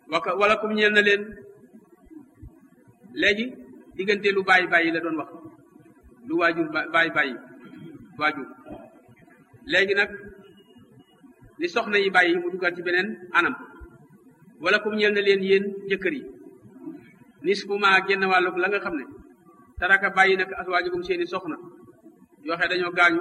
waka wala kum ñeel na leen léegi diggante lu bàyyi bàyyi la doon wax lu waajur bàyyi bàyyi waajur léegi nag li soxna yi bàyyi mu dugal ci beneen anam wala kum ñeel na leen yéen jëkkër yi nisfu ma génn wàllug la nga xam ne taraka bàyyi nag aswaajugum seeni soxna yoo xam dañoo gaañu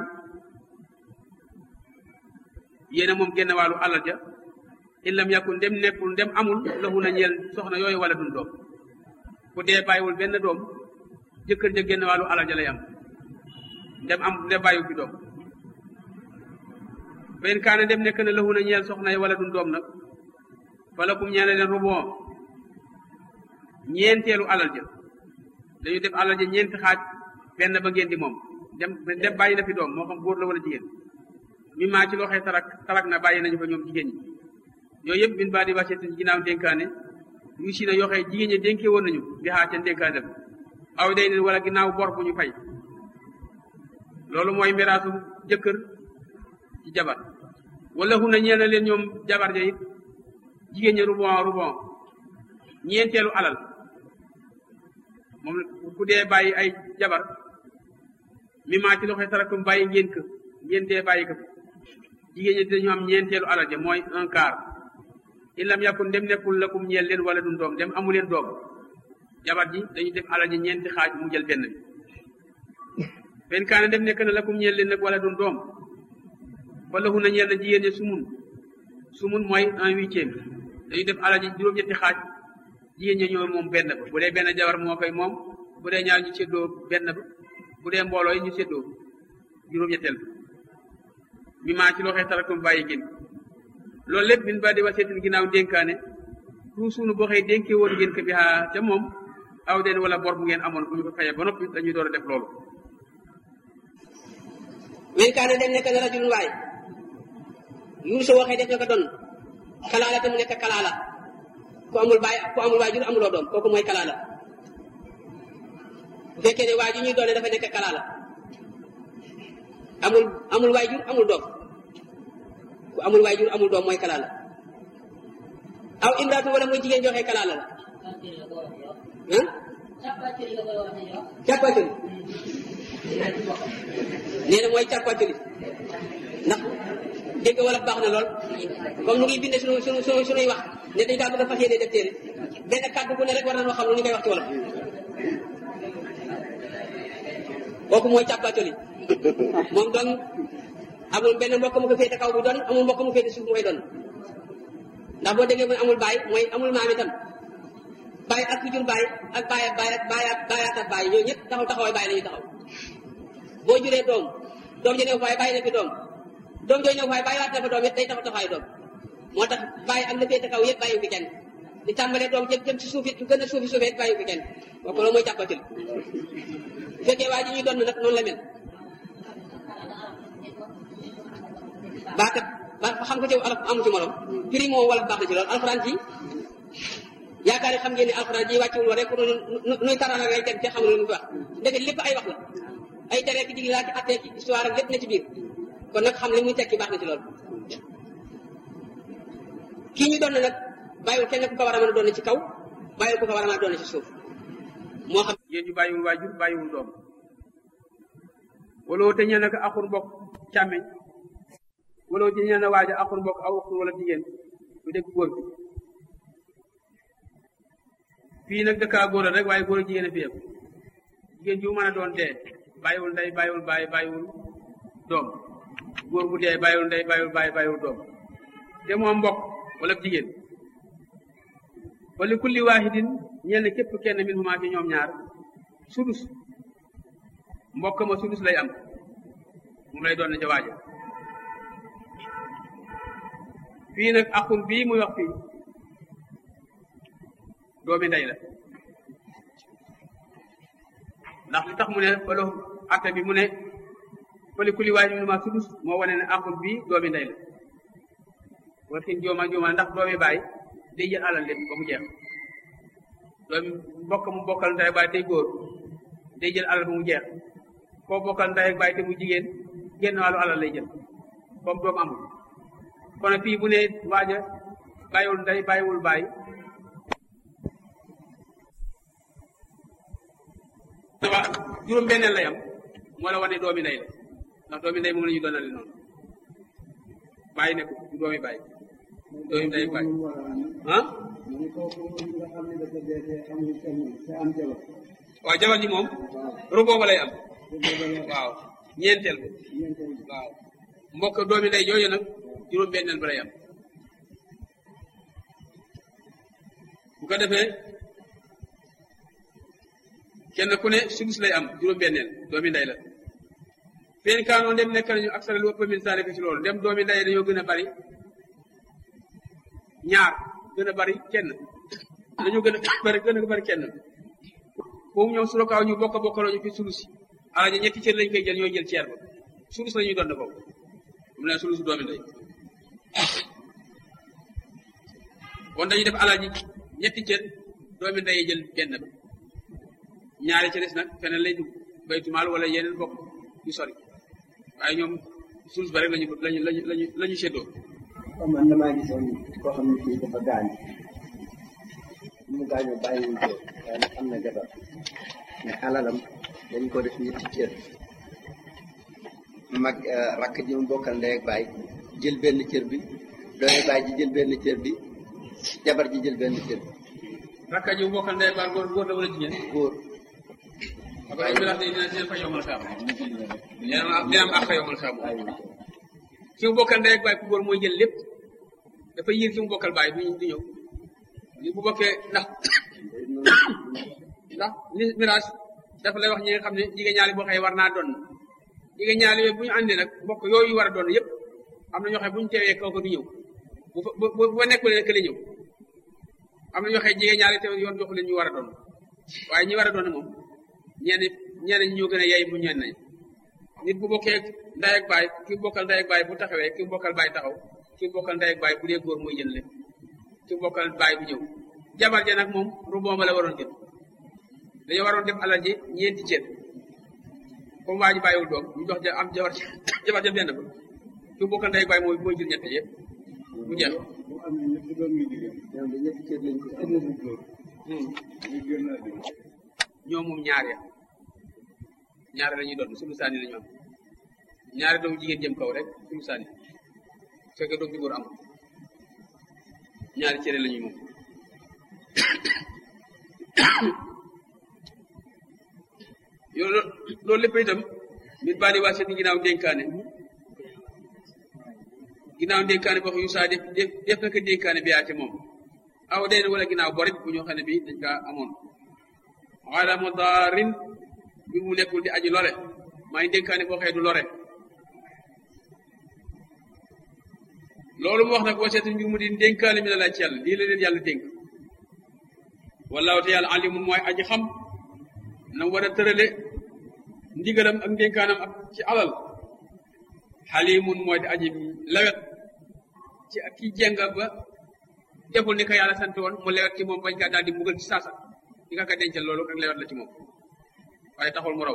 yéena moom génn wàllu alal ja illam yakun ndem nekkul ndem amul lahu na ñeel soxna yooyu wala dun doom ku dee bàyyiwul benn doom jëkkër ja génn wàllu alal ja lay am ndem am ndem bàyyiwu fi doom benn kaane ndem nekk na lahu na ñeel soxna yi wala dun doom nag fala kum ñeele leen rubon ñeenteelu alal ja dañu def alal ja ñeenti xaaj benn ba ngeen di moom dem dem bàyyi na fi doom moo xam góor la wala jigéen mi maa ci loxee tarak tarak na bàyyi nañu fa ñoom jigéen ñi yooyu yëpp bin baa di wàcce ginnaaw dénkaane yu si na yoxee jigéen ñi dénkee woon nañu di xaar seen dénkaane dem aw day ne wala ginnaaw bor bu ñu fay loolu mooy miraasu jëkkër ci jabar wala hu na ñeel na leen ñoom jabar ja it jigéen ñi rubon rubon ñeenteelu alal moom ku dee bàyyi ay jabar mi maa ci loxoy tarakum bàyyi ngeen ko ngeen dee bàyyi ko jigéen ñi dañu am ñeenteelu alal ja mooy un quart illam yakun dem nekkul lakum ñeel leen wala dun doom dem amu leen doom jabar ji dañu def alal ji ñeenti xaaj mu jël benn bi benn kaana dem nekk na lakum ñeel leen nag wala dun doom wala hu na ñeel na jigéen ñi sumun sumun mooy un huitième dañu def alal ji juróom-ñetti xaaj jigéen ñi ñoo moom benn ba bu dee benn jabar moo koy moom bu dee ñaar ñu séddoo benn ba bu dee mbooloo yi ñu séddoo juróom-ñetteel ba mi maa ci loxee tarakum bàyyi gén loolu lépp min ba di waseetin ginnaaw dénkaane tout suunu boo xëy dénkee woon ngeen ko bi xaa ca moom aw den wala bor bu ngeen amoon bu ñu ko fayee ba noppi dañuy door a def loolu min kaane dem nekk na rajulun waay yuur soo waxee def na ko doon kalaala te mu nekk kalaala ku amul baay ku amul waajur amuloo doom kooku mooy kalaala bu fekkee ne waajur ñuy doone dafa nekk kalaala amul amul waajur amul doom ku amul waajur amul doom mooy kalaala aw imraatu wala muy jigéen joxe kalaala la ah càppaculi nee na mooy càppaculi ndax dégg wala baax na lool comme nu ngi binde sunu sunu sunu sunuy wax ne dañ kaa bëgg a fas yéene def téere benn kàddu bu ne rek war nañoo xam lu ñu koy wax ci wolof kooku mooy càppaculi moom doon amul benn mbokk mu ko féete kaw bu doon amul mbokk mu féete suuf mooy doon ndax boo déggee mooy amul baay mooy amul maam itam baay ak ku jur baay ak baay ak baay ak baay ak baayaat ak baay ñooñu ñëpp taxaw taxawaay baay la ñuy taxaw boo juree doom doom ji ne faay bàyyi na fi doom doom jooju ne faay bàyyiwaat na fa doom it day taxaw taxawaay doom moo tax baay ak la féete kaw yëpp bàyyi fi kenn di tàmbalee doom jëm jëm ci suuf it gën a suufi suufee it bàyyi fi kenn kooku loolu mooy jàppatil bu fekkee waa ji ñuy doon nag noonu la mel baakat ba xam nga ci alaf amu ci morom firi moom wala baax na ci loolu alxuraan ji yaakaar xam ngeen ne alxuraan ji wàcciwul wa rek nuy tarala ngay teg te xamul lu mu fi wax ndeke lépp ay wax la ay tere ki jigi laa ci attee ci histoire ak lépp na ci biir kon nag xam li muy tekki baax na ci loolu kii ñu doon nag bàyyiwul kenn ku ko war a mën a doon ci kaw bàyyiwul ku ko war a mën a doon ci suuf moo xam yéen ñu bàyyiwul waajur bàyyiwul doom wala te ñee nag axur mbokk càmmeñ wala te ñee na waaja axur mbokk aw axur wala jigéen bu dégg góor bi fii nag dëkkaa góor rek waaye góor a jigéen a fi yëpp jigéen ji mën a doon dee bàyyiwul ndey bàyyiwul bàyyi bàyyiwul doom góor bu dee bàyyiwul ndey bàyyiwul bàyyi bàyyiwul doom te moom mbokk wala jigéen wala kulli waahidin ñenn képp kenn min huma ci ñoom ñaar sudus mbokk ma sudus lay am moom lay doon na ca waaja fii nag akul bii muy wax fii doomi ndey la ndax li tax mu ne falo atte bi mu ne fali kulli waahidin min huma sudus moo wane ne akul bii doomi ndey la wala fin jooma jooma ndax doomi baay day jël alal lépp ba mu jeex doomi mbokk mu bokkal ndey baay day góor day jël alal ba mu jeex koo bokkal ndey ak baay te mu jigéen génn wàllu alal lay jël comme doom amul kon fii bu ne waaja bàyyiwul ndey bàyyiwul baay waa juróom benneel lay am moo la wane doomi ndey la ndax doomi ndey moom la ñu doonale noonu bàyyi ne ko du doomi bàyyi doomi ndey bàyyi ah waaw jabar ji moom ruboo ba lay am waaw ñeenteel ba waaw mbokk doomi ndey jooju nag juróom benneel ba lay am bu ko defee kenn ku ne sudus lay am juróom benneel doomi ndey la fen kaanoo ndem nekk nañu aksara lu ëpp min saalika ci loolu ndem doomi ndey dañoo gën a bari ñaar gën a bari kenn dañoo gën a bari gën a bari kenn foofu ñoom su kaaw ñu bokk bokkaloo ñu fi sulus yi alaja ñetti cër lañ koy jël ñooy jël ceer ba sulus la ñuy doon foofu mu ne sulusu doomi ndey kon dañuy def alaji ñetti cër doomi ndey jël benn ba ñaari ci des nag feneen lay dugg baytumaal wala yeneen bokk yu sori waaye ñoom sulus ba rek lañu lañu lañu lañu la ñu séddoo man damaa gisoon koo xam ne fii dafa gaañ mu gaañoo bàyyi wuñ ko waaye nag am na jabar mais alalam dañ ko def ñetti cër mag rakk ji mu bokkal ndey ak baay jël benn cër bi doomi baay ji jël benn cër bi jabar ji jël benn cër bi rakka ji mu bokkal ndey baal góor góor la wala jigéen góor parce que miraas day dina dina fa yomal saam dina am dina am àq yomal saam bàyyi wuñ ko ki mu bokkal ndey ak baay ku góor mooy jël lépp dafa yiir ki mu bokkal baay du du ñëw li bu bokkee ndax ndax li miraas dafa lay wax ñi nga xam ne jigéen ñaali boo xëy war naa doon jigéen ñaali yooyu bu ñu àndee nag mbokk yooyu war a doon yëpp am na ñoo xam bu ñu teewee kaw ko du ñëw bu fa bu bu fa nekkul ne kële ñëw am na ñoo xam jigéen ñaali te yoon joxu leen ñu war a doon waaye ñi war a doon moom ñenn ñenn ñi ñoo gën a yey bu ñenn ñi nit bu bokkee ndey ak baay ki bokkal ndey ak baay bu taxawee ki bokkal baay taxaw ki bokkal ndey ak baay bu dee góor mooy jël lépp ki bokkal baay bu ñëw jabar ja nag moom rubon ba la waroon jël dañoo waroon def alal ji ñeenti cër comme waa ji bàyyiwul doom ñu jox ja am jabar jabar ja benn ba ki bokkal ndey ak baay mooy mooy jël ñett yëpp mu jeex ñoom de ñetti cër lañ ko ëllëg ñoom moom ñaar ya ñaar la ñuy doon sulu saani la ñu am ñaari doomu jigéen jëm kaw rek sulu saani fekkee doom ji góor am ñaari cere la ñuy moom yow loolu lépp itam nit baa di waa seeti ginnaaw dénkaane ginnaaw dénkaane boo xam yu saa def def def na ko dénkaane bi yaate moom aw day wala ginnaaw borit bu ñoo xam ne bi dañ kaa amoon wala mo daarin bi mu nekkul di aji lore maa ngi dénkaane boo xëy du lore loolu mu wax nag waseetu mbir mu di dénkaane mi la laaj ci yàlla lii la leen yàlla dénk wallaahu te yàlla alimun mooy aji xam na war a tërale ndigalam ak dénkaanam ak ci alal xalimun mooy di aji lewet ci ak ki jenga ba deful ni ko yàlla sant woon mu lewet ci moom bañ kaa daal di mbugal ci saasa di nga ko dencal loolu ak lewet la ci moom waaye taxul mu raw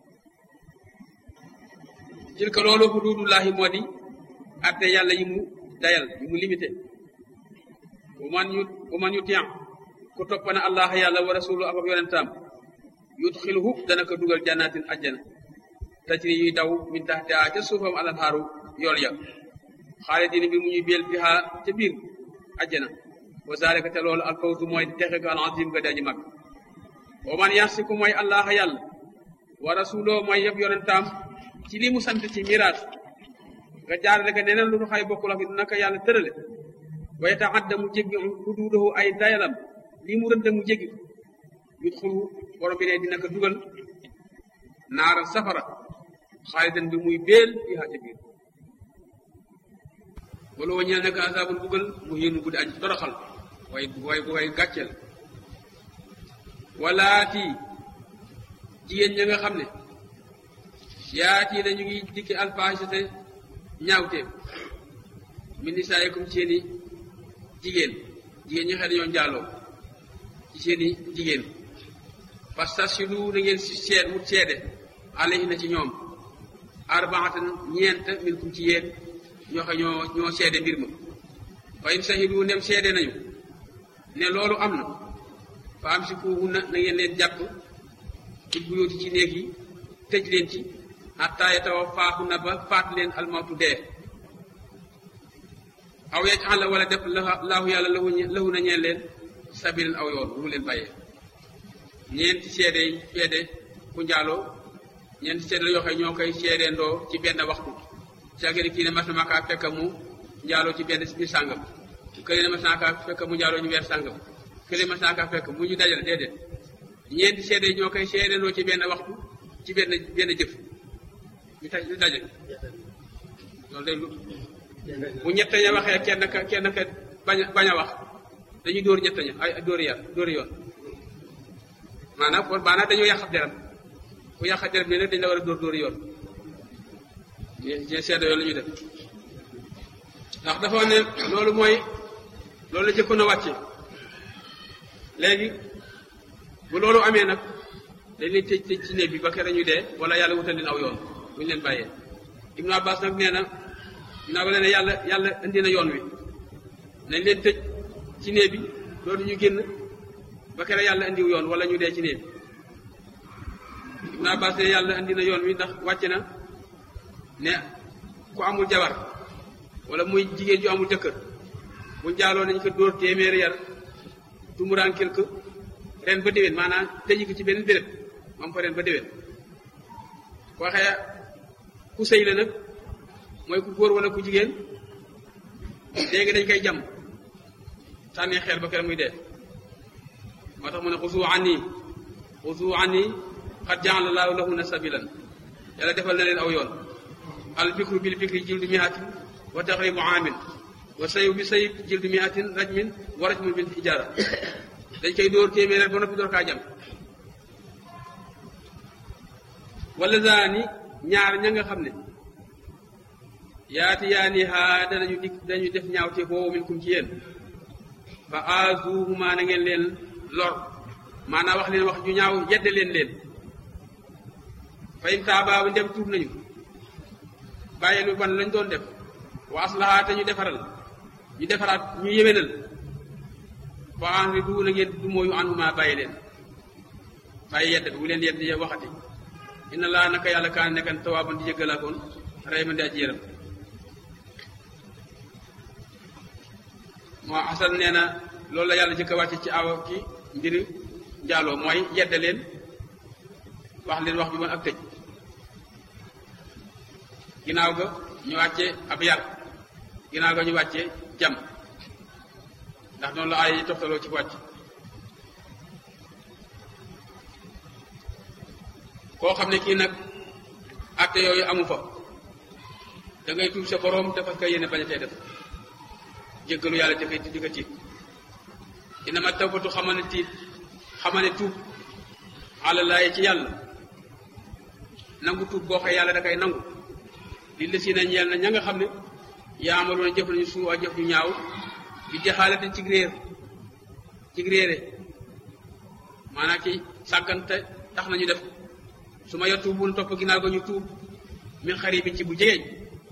tilka loolu xuduudullahi moo di atte yàlla yi mu dayal yi mu limité bu man yu bu man yu tiyan ku toppana allah yàlla wa rasulu ak ak yonentaam yudxilhu dana ko dugal jannatin ajjana tajri yuy daw min taxtiha ca suufam alanhaaru yool ya xaalidina bi mu ñuy beel fiha ca biir ajjana wa zalika te loolu alfawzu mooy texe ga al azim ga daji mag wa man yasiku mooy allah yàlla wa rasulo mooy yëpp yonentaam ci li mu sant ci miraas nga jaarale ko neneen lu nu xay bokkul ak naka yàlla tërale wa yataadda mu jéggi xuduudahu ay dayalam lii mu rëdd mu jéggi yut xulu borom bi ne dina ko dugal naara safara xaalidan bi muy beel fii ca biir wala wa ñeel naka asaabul bugal mu yéenu guddi aji toroxal way way way gàcceel walaati jigéen ña nga xam ne yaati dañu ngi dikki alfahisate ñaawteef min nisaayikum seeni jigéen jigéen ñi xëy dañoo njaaloo ci seeni jigéen fastashhidu na ngeen si seet wut seede alayhinna ci ñoom arbaatan ñeent minkum ci yéen ñoo xam ñoo ñoo seede mbir ma fa in sahidu ndem seede nañu ne loolu am na fa amsikuhunna na ngeen leen jàpp ci buyóoti ci néeg yi tëj leen ci xataa yatawaffaahu na ba faat leen almawtu dee aw yaj'ala wala def laahu yàlla lahu lahu na ñeen leen sabilan aw yoon bu mu leen bàyyee ñeenti seede yi seede ku njaaloo ñeenti seede la yoo xam ñoo koy seedeendoo ci benn waxtu caagiri kii ne mas na ma kaa fekk mu njaaloo ci benn biir sàngam kële ne mas naa kaa fekk mu njaaloo ñu weer sàngam kële mas naa kaa fekk mu ñu dajal déedéet ñeenti seede yi ñoo koy seedeendoo ci benn waxtu ci benn benn jëf ñu taj ñu daje loolu day lu bu ñett ña waxee kenn ka kenn ka bañ bañ a wax dañuy dóor ñett ña ay dóori yar dóori yoon maanaam kon maanaam dañoo yàq deram ku yàq deram bi nag dañ la war a dóor dóori yoon ñe seede yoon la ñuy def ndax dafa ne loolu mooy loolu la jëkkoon a wàcce léegi bu loolu amee nag dañ leen tëj tëj ci néeg bi ba kere ñu dee wala yàlla wutal leen aw yoon bu ñu leen bàyyee Ibnu Abbas nag nee na ginnaaw ba leen ne yàlla yàlla indi na yoon wi nañ leen tëj ci néeg bi loolu ñu génn ba kere yàlla indiw yoon wala ñu dee ci néeg bi Ibnu Abbas ne yàlla indi na yoon wi ndax wàcc na ne ku amul jabar wala muy jigéen ju amul jëkkër bu jaaloo nañ ko dóor téeméeri yar tumuraan quelque ren ba déwén maanaam tëji ko ci benn béréb moom fa ren ba déwén ko waxee ku sëy la nag mooy ku góor wala ku jigéen léegi dañ koy jam sànni xeer ba kere muy dee moo tax mu ne xusu anni xusu anni xad jaala laahu lahunna sabilan yàlla defal na leen aw yoon al bikru bil bikri jildu miatin wa taxribu aamin wa sayu bi sayib jildu miatin rajmin wa rajmun bil hijaara dañ koy dóor téeméer ba noppi door kaa jam wala zaani ñaar ña nga xam ne yaati yaani haa danañu dikk dañu def ñaaw te foofu min kum ci yéen fa azuhuma na ngeen leen lor maanaam wax leen wax ju ñaaw yedde leen leen fa in taabaa ndem tuub nañu bàyyi lu ban lañ doon def wa aslaha te ñu defaral ñu defaraat ñu yéwénal fa enri du na ngeen du mooyu anhuma bàyyi leen bàyyi yedde bi bu leen yedde waxati inna laa naka yàlla kaan nekkan tawaaban di jéggalaakoon rey ma di aji yéram moo xasan nee na loolu la yàlla jëkk a wàcce ci aw ci mbiri njaaloo mooy yedde leen wax leen wax ju bon ak tëj ginnaaw ga ñu wàcce ab yar ginnaaw ga ñu wàcce jam ndax noonu la ay yi toftaloo ci wàcc koo xam ne kii nag atte yooyu amu fa da ngay tuub sa boroom te fas ka yéene bañ a tey def jéggalu yàlla te fay di ko tiit dina ma tawbatu xamal ne tiit xamal ne tuub àlalaaye ci yàlla nangu tuub boo xëy yàlla da koy nangu li la si na ñeel na ña nga xam ne yaamaloon jëf nañu suu a jëf ñu ñaaw di jaxaalate ci réer ci réere maanaam ci sàggante tax nañu def su ma yor tuubul topp ginnaaw ga ñu tuub min xarit bi ci bu jegeeñ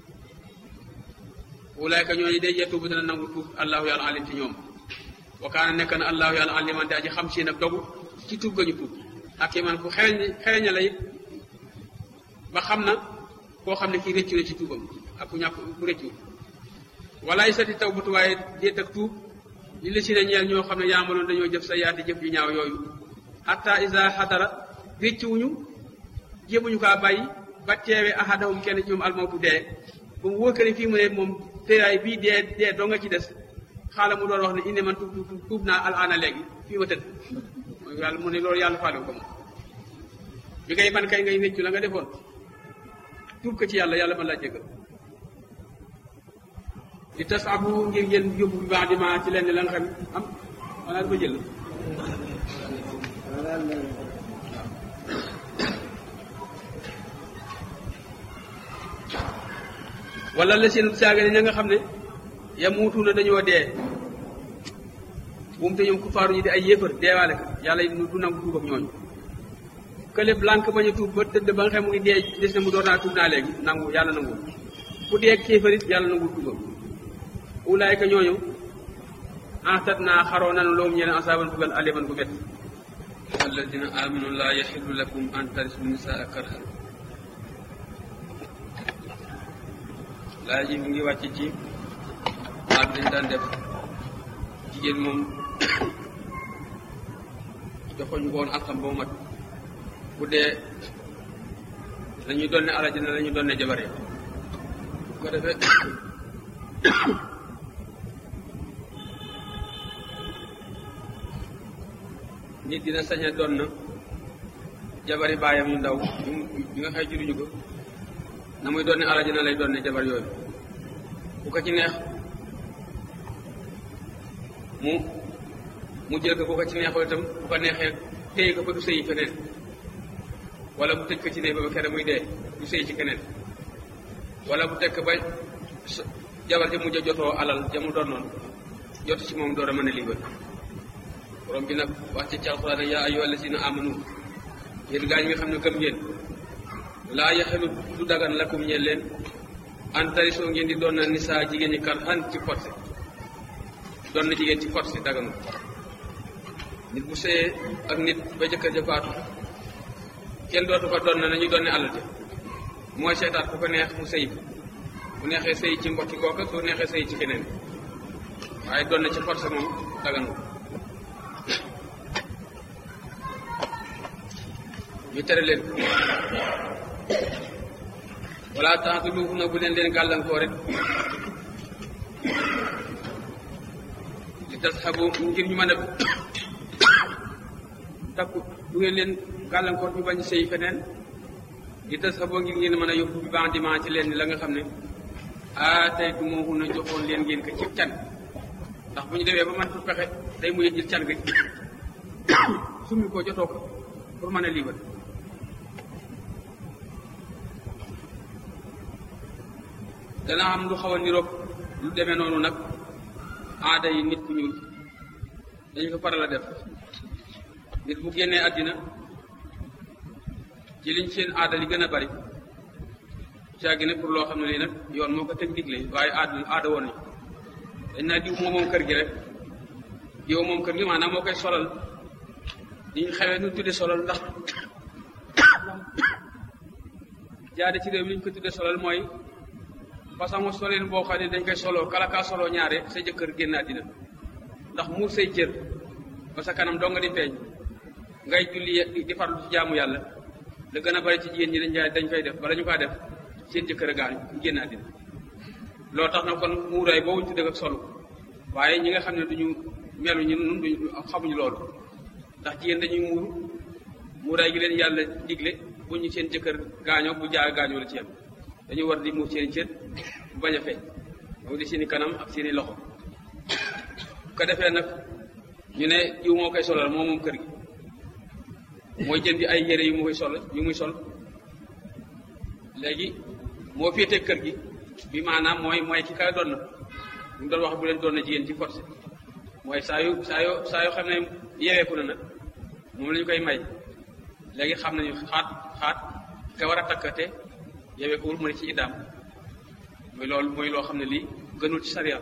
wulaayka ñooñu day yee tuub dana nangu tuub allahu yàlla alim ci ñoom wa kaana nekk na allahu yàlla aliman di aji xam si nag dogu ci tuub ga ñu tuub ak i man ku xereñ xereña la it ba xam na koo xam ne kii rëccu na ci tuubam ak ku ñàkk ku rëccu walaay sati taw batu waaye déet ak tuub li la si ne ñeel ñoo xam ne yaamaloon dañoo jëf sa yaati jëf yu ñaaw yooyu hatta isa xadara réccuwuñu jéemuñu kaa bàyyi ba teewee ahadahum kenn ci ñoom almawtu dee ba mu wóor ne fii mu ne moom tëraay bii dee dee doo nga ci des xaala mu doon wax ne indi man tuub tuub tuub naa alaana léegi fii ma tëdd yàlla mu ne loolu yàlla faalewu ko moom bi ngay man kay ngay réccu la nga defoon tuub ko ci yàlla yàlla mën laa jégal di tas abu ngir ngeen yóbbu bi baax di ma ci lenn la nga xam am wala dafa jël wala la seen saaga ne ña nga xam ne yamuutu na dañoo dee buum te ñoom ku faaru ñi di ay yéefar deewaale ko yàlla du nangu tuub ak ñooñu kële blanc bañ a tuub ba tëdd ba nga xam mu ngi dee des na mu door naa tuub naa léegi nangu yàlla nangu ku dee kéefarit yàlla nangu tuubam ulaayka ñooñu entat naa xaroo nanu loolu ñeneen asaaban bugal aliman bu métti alladina amanu laa yaxilu lakum an tarisu nisaa karhan laa ji mu ngi wàcc ci maa bi dañ daan def jigéen moom joxuñu ko woon akam ba mu mat bu dee lañuy doon ne alal ji ne la ñuy doon ne jabar yi bu ko defee nit dina sañ a doon na jabari baayam yu ndaw yi nga xëy juruñu ko na muy doon ne alal ji na lay doon ne jabar yooyu bu ko ci neex mu mu jël ko bu ko ci neexoo itam bu ko neexee téye ko ba du sëyi feneen wala bu tëj ko ci ne ba ba kere muy dee du sëy ci keneen wala bu tekk ba jabar ji mujj a jotoo alal ja mu doon noonu jot ci moom door a mën a liibal borom bi nag wax ci alxuraan yaa ayyuha allazina amanu yéen gaa ñi nga xam ne gëm ngeen laa yaxelu du dagan lakum ñeel leen an tarisoo ngeen di doon na nisaa jigéen ñi kar xan ci forcé doon na jigéen ci forcé daganu nit bu sëyee ak nit ba jëkkër ja faatu kenn dootu ko doon na nañu doon ne alal ja mooy seetaat ku ko neex mu sëy bu neexee sëy ci mbokki kooka su neexee sëy ci keneen waaye doon na ci forcé moom daganu ñu tere leen wala taxatu luufu na bu leen leen gàllankoor rek li tas xabu ngir ñu mën a takku du ngeen leen gàllankoor ñu bañ sëy feneen li tas xaboo ngir ngeen mën a yóbbu bi bandiment ci leen la nga xam ne ah tey du moo mun a joxoon leen ngeen ko ci can ndax bu ñu demee ba man fu pexe day mujj jël can gi summi ko jotoo ko pour mën a liibal dana am lu xaw a niroog lu demee noonu nag aada yi nit ku ñuul dañu ko faral a def nit bu génnee àddina ci liñ seen aada li gën a bari caagi ne pour loo xam ne lii nag yoon moo ko teg digle waaye aada aada woon dañ naa diw moo moom kër gi rek diw moom kër gi maanaam moo koy solal diñ xewee nu tudde solal ndax jaade ci réew mi ñu ko tudde solal mooy façon soleen boo xam ne dañ koy soloo kala kaa soloo ñaare sa jëkkër génn àddina ndax muur say cër ba sa kanam doo nga di feeñ ngay julli di farlu ci jaamu yàlla la gën a bari ci jigéen ñi dañ jaay dañ koy def bala ñu kaa def seen jëkkër a gaañu ñu génn àddina loolu tax na kon muuraay boobu ñu tuddee ak solo waaye ñi nga xam ne duñu melu ñu nun duñu xamuñu loolu ndax jigéen dañuy muuru muuraay gi leen yàlla digle bu ñu seen jëkkër gaañoo bu jaa gaañoo la ci yam dañu war di muur seeni cër bu bañ a feeñ moom di seeni kanam ak seeni loxo ko defee nag ñu ne jiw moo koy solal moo moom kër gi mooy jëndi ay yére yu mu koy sol yu muy sol léegi moo féete kër gi bi maanaam mooy mooy ki kay doon na ñu doon wax bu leen doon na jigéen ci forcé mooy saa yu saa yoo saa yoo xam ne yeweeku na nag moom la ñu koy may léegi xam nañu xaat xaat ka war a takkate yeweekuwul mu ne ci iddaam mooy loolu mooy loo xam ne lii gënul ci sariya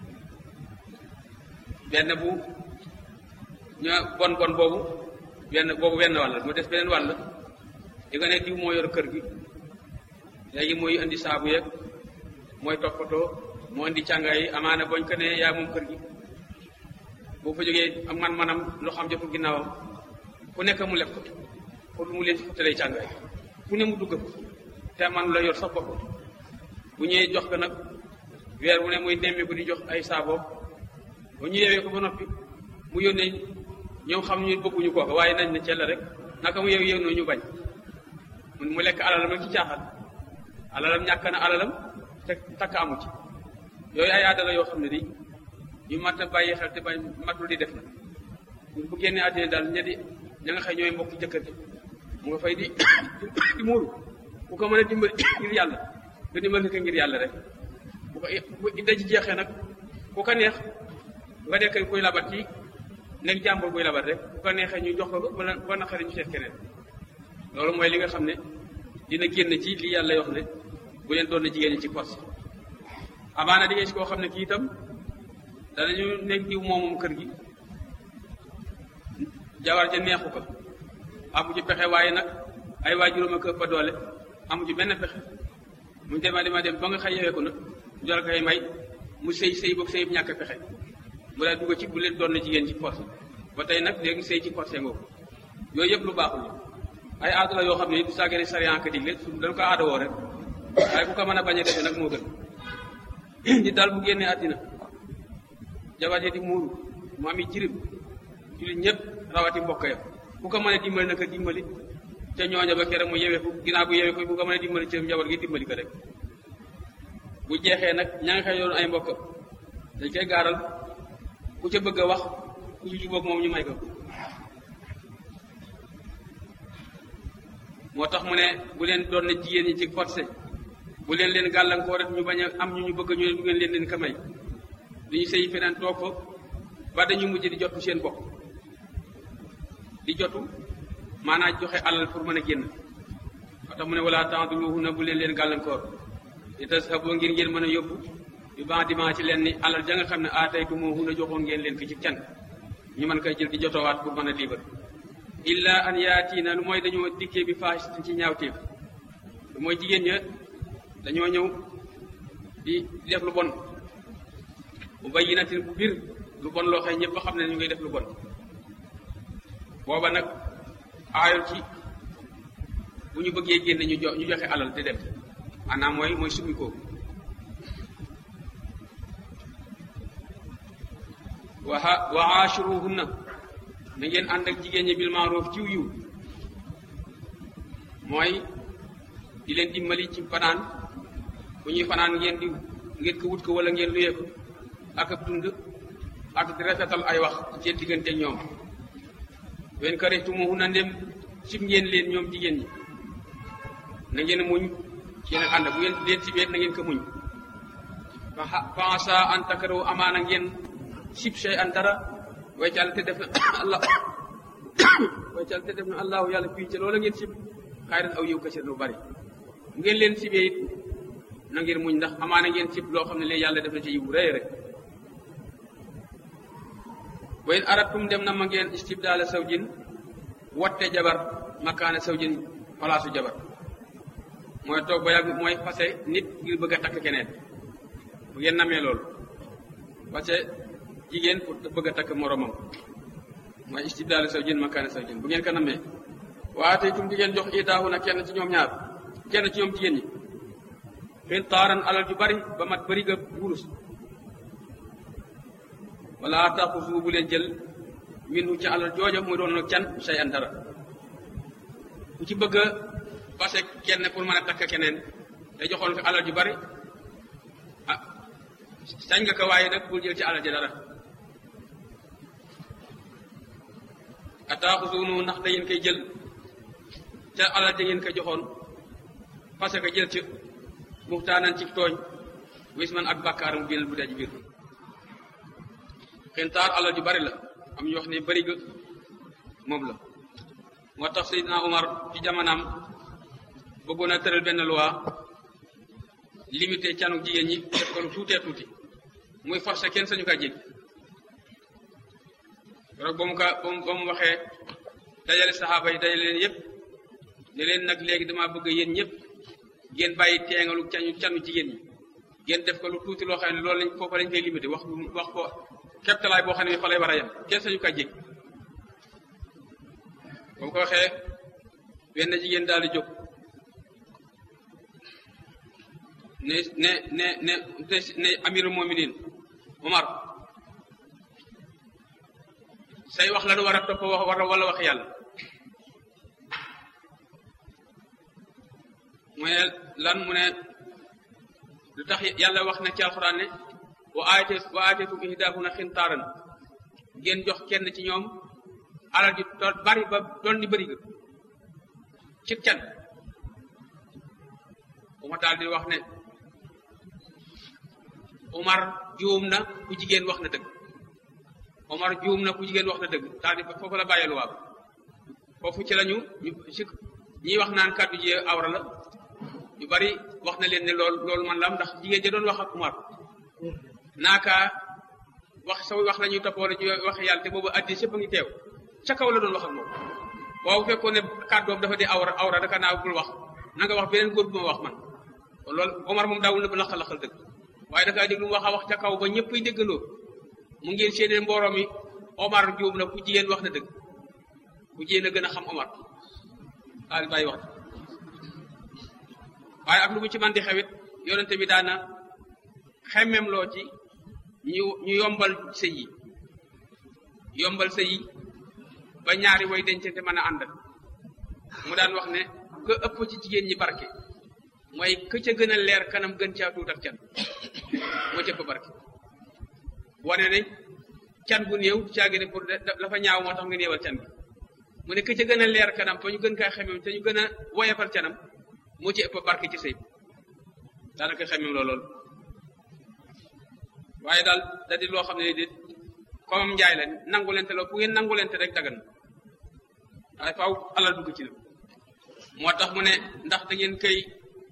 benn bu ña bon bon boobu benn boobu benn wàll mu des beneen wàll di nga ne diw moo yor kër gi léegi mooy indi saabu yeeg mooy toppatoo moo indi càngaay yi amaana boñ ko ne yaa moom kër gi boo fa jógee am man manam loo xam jotul ginnaawam ku nekk mu lef ko pour mu leen ci futtalee càngaay fu ne mu dugg te man la yor sax bopp bu ñëwee jox ko nag weer wu ne muy nemmi ko di jox ay saaboo bu ñu yewee ko ba noppi mu yónnee ñoom xam ñu bëgguñu kooka waaye nañ ne cell rek naka mu yew yew no ñu bañ mu lekk alalam rek ci caaxaan alalam ñàkk na alalam te takk amu ci yooyu ay aada la yoo xam ne di ñu mat a bàyyi xel te bañ matul di def na bu génnee àddina daal ña di ña nga xëy ñooy mbokk jëkkër ji mu nga fay di di muuru ku ko mën a dimbali ngir yàlla nga dimbali ko ngir yàlla rek bu ko bu idda ji jeexee nag ku ko neex nga nekk kuy labat ci nekk jàmbur buy labat rek bu ko neexee ñu jox ko ko ba ba naqari ñu seet keneen loolu mooy li nga xam ne dina génn ci li yàlla wax ne bu leen doon na jigéen ñi ci force amaana di nga si koo xam ne kii itam danañu nekk diw moomum kër gi jabar ja neexu ko amu ci pexe waaye nag ay waajuram ak ëpp doole amu ci benn pexe mu dema dema dem ba nga xëy yewee ko nag jol koy may mu sëy sëy boog sëy ñàkk pexe mu daal dugg ci bu leen doon na jigéen ci force ba tey nag léegi sëy ci forcé ngoo yooyu yëpp lu baaxul ay aada la yoo xam ne du sàggane sariyan ka digle su dañ ko aada woo rek waaye ku ko mën a bañ a defe nag moo gën di daal bu génnee àddina jabar ji di muuru mu am i jirim jullit ñëpp rawati mbokk ya ku ko mën a dimbali naka dimbali ca ñooña ba kere mu yewee ko ginnaaw bu yewee ko bu ko mën a dimbali ca njaboot gi dimbali ko rek bu jeexee nag ña nga xëy yoon ay mbokk dañ koy gaaral ku ca bëgg a wax ku ci jubóog moom ñu may ko moo tax mu ne bu leen doon ne jigéen ñi ci forcé bu leen leen gàllankoor rek ñu bañ a am ñu ñu bëgg ñu ne du ngeen leen leen ka may du ñu sëy feneen toog fa ba dañu mujj di jotu seen bopp di jotu maanaam joxe alal pour mën a génn moo tax mu ne wala ta'duluhunna bu leen leen gàllankoor li tashabu ngir ngeen mën a yóbbu bi ban diman ci leen ni alal ja nga xam ne aataytumuhunna joxoon ngeen leen ko ci can ñu mën koy jël di jotowaat pour mën a liibar illa an yaatiina lu mooy dañoo dikkee bi faahishatin ci ñaawteef lu mooy jigéen ña dañoo ñëw di di def lu bon mu bayyinatin bu bir lu bon loo xëy ñëpp xam ne ñu ngay def lu bon booba nag aayol ci bu ñu bëggee génne ñu jo ñu joxe alal te dem maanaam mooy mooy summi ko waa wa aashiruhunna na ngeen ànd ak jigéen ñi bil maaruf ciw yiw mooy di leen dimbali ci fanaan bu ñuy fanaan ngeen di ngeen ko wut ko wala ngeen luyee ko ak ab dund ak di rafetal ay wax seen diggante ñoom wen karihtumuhunna ndem sib ngeen leen ñoom jigéen ñi na ngeen muñ ci nag ànd bu ngeen leen sibee na ngeen ko muñ fa asa an takrahu amaana ngeen sib shay an dara way ci àll te def na allah way ci àll te def na allahu yàlla fii ci loola ngeen sib xayran aw yiw kasir lu bari bu ngeen leen sibee it na ngeen muñ ndax amaana ngeen sib loo xam ne léegi yàlla def na ci yiw rëy rek wa in aratum dem na ma ngeen istibdaala sawjin wotte jabar makaana sawjin palaasu jabar mooy toog ba yàgg mooy fase nit ngir bëgg a takk keneen bu ngeen namee loolu parce que jigéen pour bëgg a takk moromam mooy istibdaala sawjin makaana sawjin bu ngeen ko namee waaye tey tum di ngeen jox itaahu na kenn ci ñoom ñaar kenn ci ñoom jigéen ñi xen taaran alal ju bari ba mat bari ga wurus wala taxusu bu leen jël minu ci alal jooja muy doon nag can say an dara ku ci bëgg a fase kenn pour mën a takk keneen te joxoon ko alal ju bari ah sañ nga ko waaye nag bul jël ci alal ji dara a taxusunu ndax da ngeen koy jël ca alal ja ngeen ko joxoon fase ko jël ci muxtaanan ci tooñ wis man ak bàkkaar mu génnal bu dee ci biir xintaar alal ju bari la am ñu wax ne bari ga moom la moo tax Seydina Omar ci jamonaam bëggoon a tëral benn loi limité canu jigéen ñi def ko lu tuutee tuuti muy forcé kenn sañu kaa jéggi rek ba mu ka ba mu ba mu waxee dajale saxaaba yi dajale leen yépp ne leen nag léegi damaa bëgg yéen ñëpp ngeen bàyyi teengalu canu canu jigéen ñi ngeen def ko lu tuuti loo xam ne loolu lañ foofa lañ koy limité wax wax ko keptalaay boo xam ne fa lay war a yem kenn sañu kaa jéggi ba mu ko waxee benn jigéen daal di jóg ne ne ne ne ne amirul mominin Omar say wax la nu war a topp wax war wala wax yàlla mu ne lan mu ne lu tax yàlla wax na ci alxuraan ne wa aate wa aatetum ihdaahunna xintaaran ngeen jox kenn ci ñoom alal ji to bari ba doon ni bëri ga ci can uma daal di wax ne Omar juum na ku jigéen wax na dëgg Omar juum na ku jigéen wax na dëgg daal di foofu la bàyyee luwaa foofu ci lañu ñu si ñiy wax naan kàddu ji awra la ñu bari wax na leen ne lool loolu man la am ndax jigéen ja doon wax ak Omar naaka wax sa wax la ñuy toppoo la ci wax yàlla te boobu addi sëpp a ngi teew ca kaw la doon wax ak moom waaw bu fekkoon ne kàddoom dafa di awra awra daka naa bul wax na nga wax beneen góor bu ma wax man kon loolu Omar moom daawul na ba laxal-laxal dëgg waaye dakaa déglu mu wax a wax ca kaw ba ñëpp ay déggandoo mu ngeen séenee mbooloo mi Omar juum na ku jigéen wax na dëgg ku jigéen a gën a xam Omar daal bàyyi wax waaye ak lu mu ci man di xewit yonente bi daana xemmem loo ci ñu ñu yombal sëy yi yombal sëy yi ba ñaari way dencante mën a ànd mu daan wax ne ka ëpp ci jigéen ñi barke mooy ka ca gën a leer kanam gën caa tuut ak can moo ca ëpp barke wane ne can bu néew caagi ne pour la fa ñaaw moo tax nga néewal can bi mu ne ka ca gën a leer kanam fa ñu gën kaa xemem te ñu gën a woyefal canam moo ci ëpp barke ci sëy daanaka xemem loo lool waaye daal da di loo xam ne di comme njaay la nangu lente la bu ngeen nangu lente rek dagan waaye faaw alal dugg ci la moo tax mu ne ndax da ngeen koy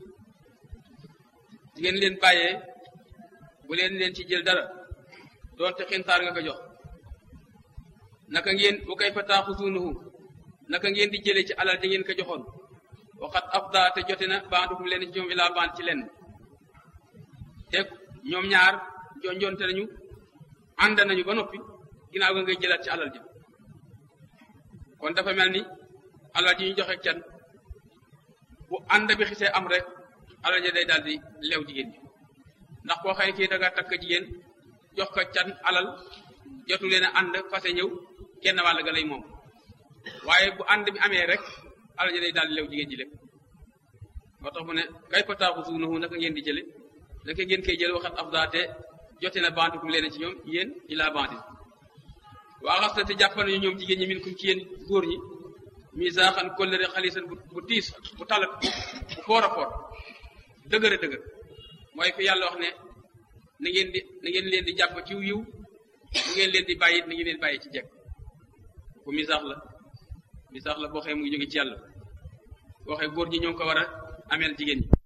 di ngeen leen bàyyee bu leen leen ci jël dara doonte xintaar nga ko jox naka ngeen bu koy fa taaxusuunuhu naka ngeen di jëlee ci alal di ngeen ko joxoon waxat afda te jote na bandukum leen ci ñoom ilaa band ci leen te ñoom ñaar jonjonte nañu ànd nañu ba noppi ginnaaw ga ngay jëlaat ci alal ji kon dafa mel ni alal ji ñu joxe can bu ànd bi xisee am rek alal ji day daal di leew jigéen ji ndax koo xëy kii da nga takk jigéen jox ko can alal jotu leen a ànd fase ñëw kenn wàll ga lay moom waaye bu ànd bi amee rek alal ji day daal di leew jigéen ji lépp moo tax mu ne kay fa taaxu suunahu naka ngeen di jële naka ngeen koy jële waxat afdaate jote na bandikum leen ci ñoom yéen ilaa bandi waa xas na te jàppal nañu ñoom jigéen ñi min kum ci yéen góor ñi misaaxan kóllëre xalisan bu bu tiis bu talat bu foor a foor dëgër a dëgër mooy fi yàlla wax ne na ngeen di na ngeen leen di jàpp ci yiw bu ngeen leen di bàyyi na ngeen leen bàyyi ci jekk bu misaax la misaax la boo xee mu ngi jóge ci yàlla boo xee góor ñi ñoo ngi ko war a ameel jigéen ñi